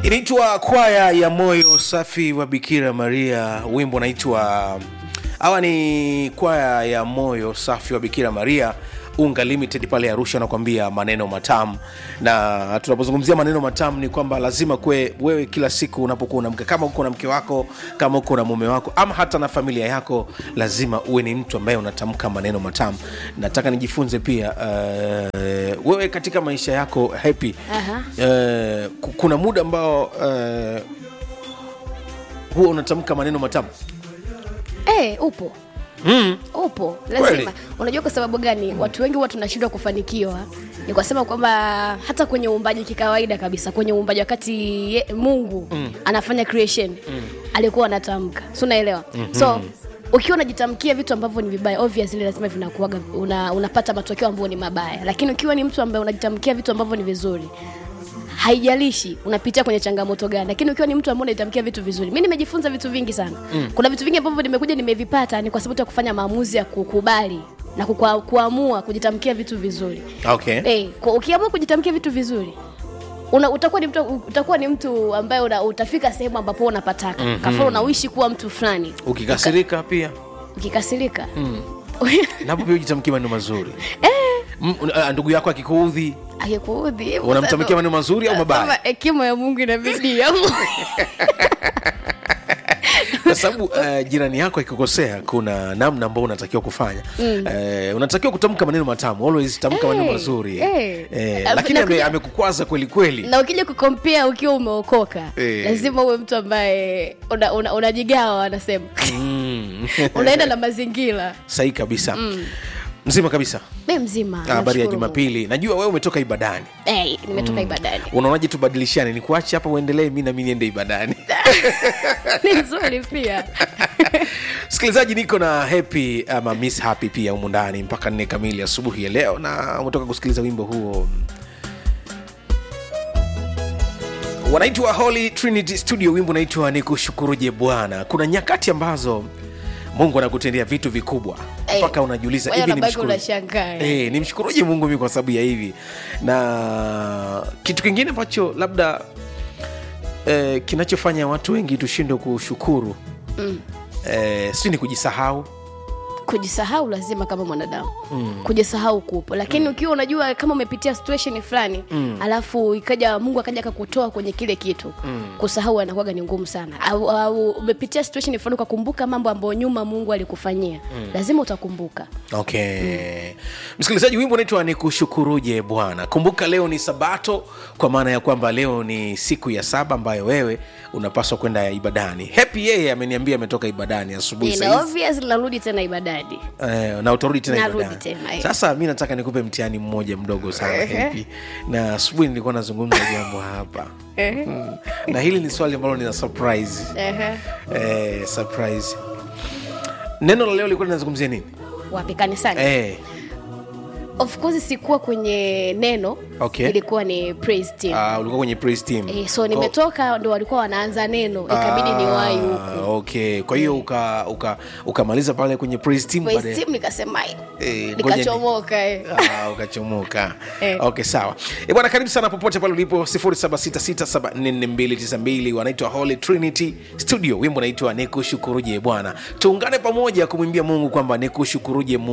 inaitwa kwaya ya moyo safi wa bikira maria wimbo unaitwa hawa ni kwaya ya moyo safi wa bikira maria unga limited pale arusha nakwambia maneno matamu na tunapozungumzia maneno matamu ni kwamba lazima kwe wewe kila siku unapokuwa na mke kama uko na mke wako kama uko na mume wako ama hata na familia yako lazima uwe ni mtu ambaye unatamka maneno matamu nataka nijifunze pia uh, wewe katika maisha yako happy Aha. uh, ku- kuna muda ambao uh, huwa unatamka maneno matamu Eh, upo mm. upo Kweli? lazima unajua kwa sababu gani watu wengi huwa tunashindwa kufanikiwa ni kwa sema kwamba hata kwenye uumbaji kikawaida kabisa kwenye uumbaji wakati ye, mungu mm. anafanya creation mm. alikuwa anatamka si unaelewa mm-hmm. so ukiwa unajitamkia vitu ambavyo ni vibaya obviously lazima vinakuaga una, unapata matokeo ambayo ni mabaya lakini ukiwa ni mtu ambaye unajitamkia vitu ambavyo ni vizuri haijalishi unapitia kwenye changamoto gani lakini ukiwa ni mtu ambaye unaitamkia vitu vizuri mi nimejifunza vitu vingi sana mm. kuna vitu vingi ambavyo nimekuja nimevipata ni kwa sababu tu ya kufanya maamuzi ya kukubali na kukua, kuamua kujitamkia vitu vizuri okay hey, ukiamua kujitamkia vitu vizuri una, utakuwa ni mtu utakuwa ni mtu ambaye una, utafika sehemu ambapo unapataka mm-hmm. kafana unaishi kuwa mtu fulani ukikasirika pia ukikasirika mm. napo pia ujitamkia maneno mazuri M- uh, ndugu yako akikuudhi akikuudhi hivyo unamtamkia sasa- maneno mazuri au mabaya Kama hekima ya mungu inabidi kwa sababu uh, jirani yako akikukosea kuna namna ambao unatakiwa kufanya mm. uh, unatakiwa kutamka maneno matamu always tamka Eh, maneno mazuri eh. Eh, Alafu lakini ame, nakuja- amekukwaza kweli kweli na ukija kukompea ukiwa umeokoka Eh. lazima uwe mtu ambaye unajigawa una, unajigawa wanasema mm. unaenda na mazingira sahi kabisa mm. mzima kabisa mi mzima Ah, habari ya nashukuru jumapili najua wewe umetoka ibadani Mungu. Eh, nimetoka ibadani unaonaje tubadilishane ni kuache hapa uendelee mi nami niende ibadani ni nzuri pia msikilizaji niko na happy ama miss happy pia humu ndani mpaka nne kamili asubuhi ya leo na umetoka kusikiliza wimbo huo wanaitwa holy trinity studio wimbo unaitwa ni kushukuruje bwana kuna nyakati ambazo mungu anakutendea vitu vikubwa Eh, mpaka unajiuliza wewe hivi unabaki nimshukuru- unashangaa. Eh, nimshukuruje mungu mi kwa sababu ya hivi na kitu kingine ambacho labda eh, kinachofanya watu wengi tushindwe kushukuru mm. eh, si ni kujisahau kujisahau lazima kama mwanadamu mm. kujisahau kupo lakini mm. ukiwa unajua kama umepitia situation fulani mm. alafu ikaja mungu akaja akakutoa kwenye kile kitu mm. kusahau anakuwaga ni ngumu sana au, au umepitia situation fulani ukakumbuka mambo ambayo nyuma mungu alikufanyia mm. lazima utakumbuka okay mm. msikilizaji wimbo unaitwa ni kushukuruje bwana kumbuka leo ni sabato kwa maana ya kwamba leo ni siku ya saba ambayo wewe unapaswa kwenda ibadani happy yeye ameniambia ametoka ibadani asubuhi Eh, saa na hizi. obvious narudi tena ibadani Eh, na utarudi tena Narudi ibadani. tena, eh. sasa mi nataka nikupe mtihani mmoja mdogo sana Ehe. happy na asubuhi nilikuwa nazungumza jambo hapa Mm. na hili ni swali ambalo nina surprise Ehe. eh, surprise neno la leo lilikuwa linazungumzia nini wapi kanisani eh, of course sikuwa kwenye neno Okay. ilikuwa ni praise team uh, ulikuwa kwenye praise team Eh, so nimetoka ndo walikuwa wanaanza neno ikabidi Ah, niwahi huku okay kwa hiyo uka- uka- ukamaliza pale kwenye praise team praise baadaye- team nikasema "Ai, Eh, ngoja ni- nikachomoka eh. Ah, ukachomoka Eh. okay sawa e bwana karibu sana popote pale ulipo 0766744292 wanaitwa holy trinity studio wimbo unaitwa nikushukuruje bwana tuungane pamoja kumwimbia mungu kwamba nikushukuruje mungu